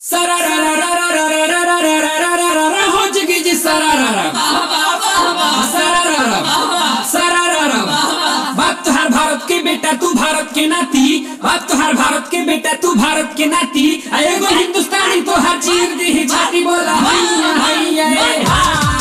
Sararararararararararararara, हो जगी जी सरारारा सरारारा सरारारा बाप तुहार भारत के बेटा तू भारत के नाती बाप तुहार भारत के बेटा तू भारत के नाती आ एगो हिंदुस्तानी तो हर चीर दी छाती बोला हैया हैया ए, हा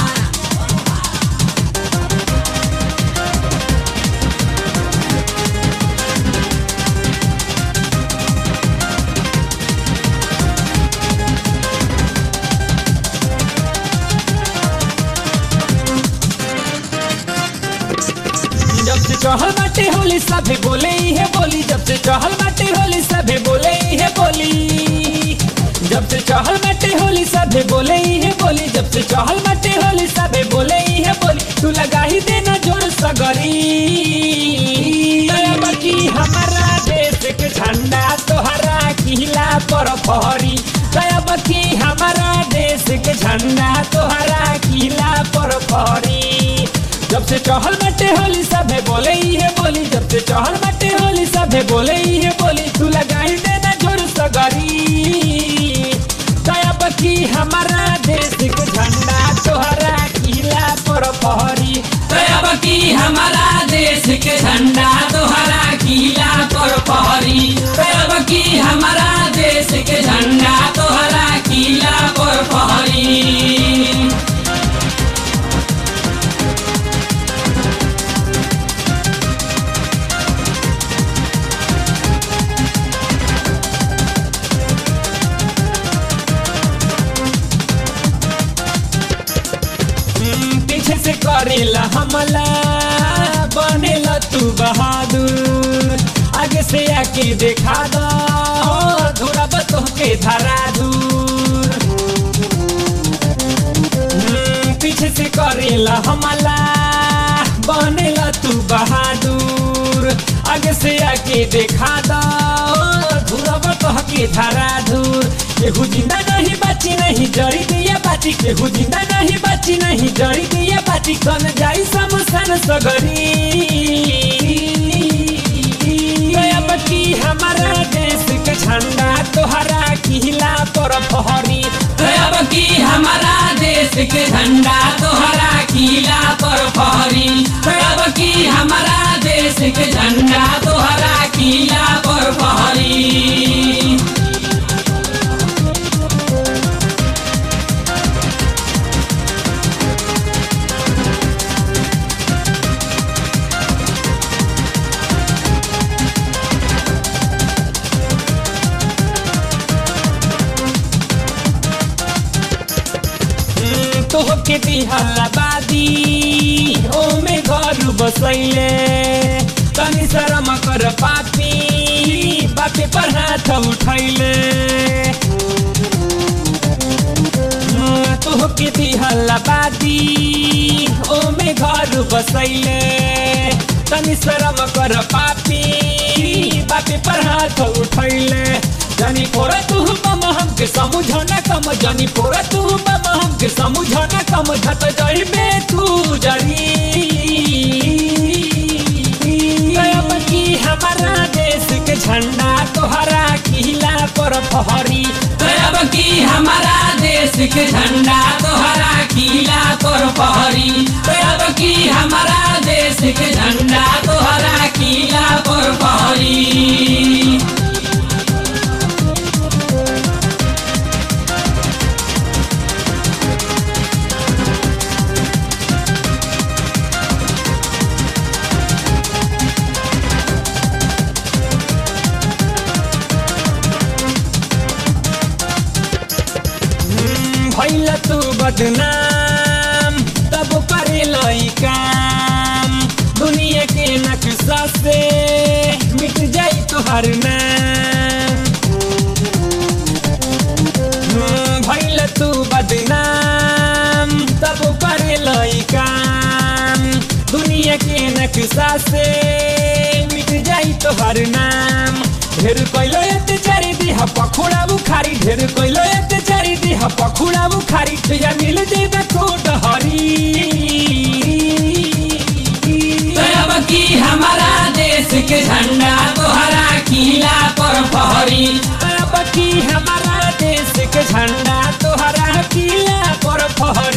जब से चहल बाटे होली सभे बोले ही है बोली जब से चहल बाटे होली सभे बोले ही है बोली जब से चहल बाटे होली सभे बोले ही है बोली जब से चहल बाटे होली सभे बोले ही है बोली तू लगा ही देना जोर सगरी दया की हमारा देश के झंडा तोहरा किला पर फहरी दया की हमारा देश के झंडा तोहरा किला पर फहरी जब से चहल बटे होली सभे बोले ही है बोली जब से चहल बटे होली सभे बोले ही है बोली तू लगाई देना जोर सगरी दया बकी हमारा देश के झंडा तोहरा किला पर पहरी दया बकी हमारा देश के झंडा तोहरा किला पर पहरी दया बकी हमारा देश के झंडा तोहरा किला पर पहरी हम्म, पीछे से करेला हमला बनेला तू बहादुर आगे से आके देखा दो थोड़ा बतो के धरा दूर हम्म, पीछे से करेला हमला बनेला तू बहादुर आगे से आके देखा दो धुरा बतो के धरा दूर केहू जिंदा नहीं बची नहीं जड़ी दिया बाची केहू जिंदा नहीं बची नहीं जड़ी दिया बाची कन जाई समसन सगरी दया बकी हमारा देश के झंडा तोहरा किला पर फहरी दया बकी हमारा देश के झंडा तोहरा किला पर फहरी दया बकी हमारा देश के झंडा तोहरा किला पर फहरी तोहके दिहला बादी ओमे घर बसैले तनी शरम कर पापी बापे पर हाथ उठैले तोहके दिहला बादी ओमे घर बसैले तनी शरम कर पापी बापे पर हाथ उठैले जानी पोरा तू बम हमके समझना कम जानी पोरा तू बम हमके समझना कम झट जाई में तू जरी गयब की हमारा देश के झंडा तोहरा किला पर फहरी गयब की हमारा देश के झंडा तोहरा किला पर फहरी गयब की हमारा देश के झंडा तोहरा किला पर फहरी भैल तू बदनाम तब करे लई काम दुनिया के नक्शा से मिट जाई तुहर नाम हम्म, भैल तू बदनाम तब करे लई काम दुनिया के नक्शा से मिट जाई तुहर नाम ढेर कैलो अत्याचारी दिहा पखुड़ा बुखारी ढेर कैलो अत्याचारी दिहा पखुड़ा बुखारी तुझा मिल जेबे कोट हरी दया की हमारा देश के झंडा तोहरा किला पर फहरी अब की हमारा देश के फहरी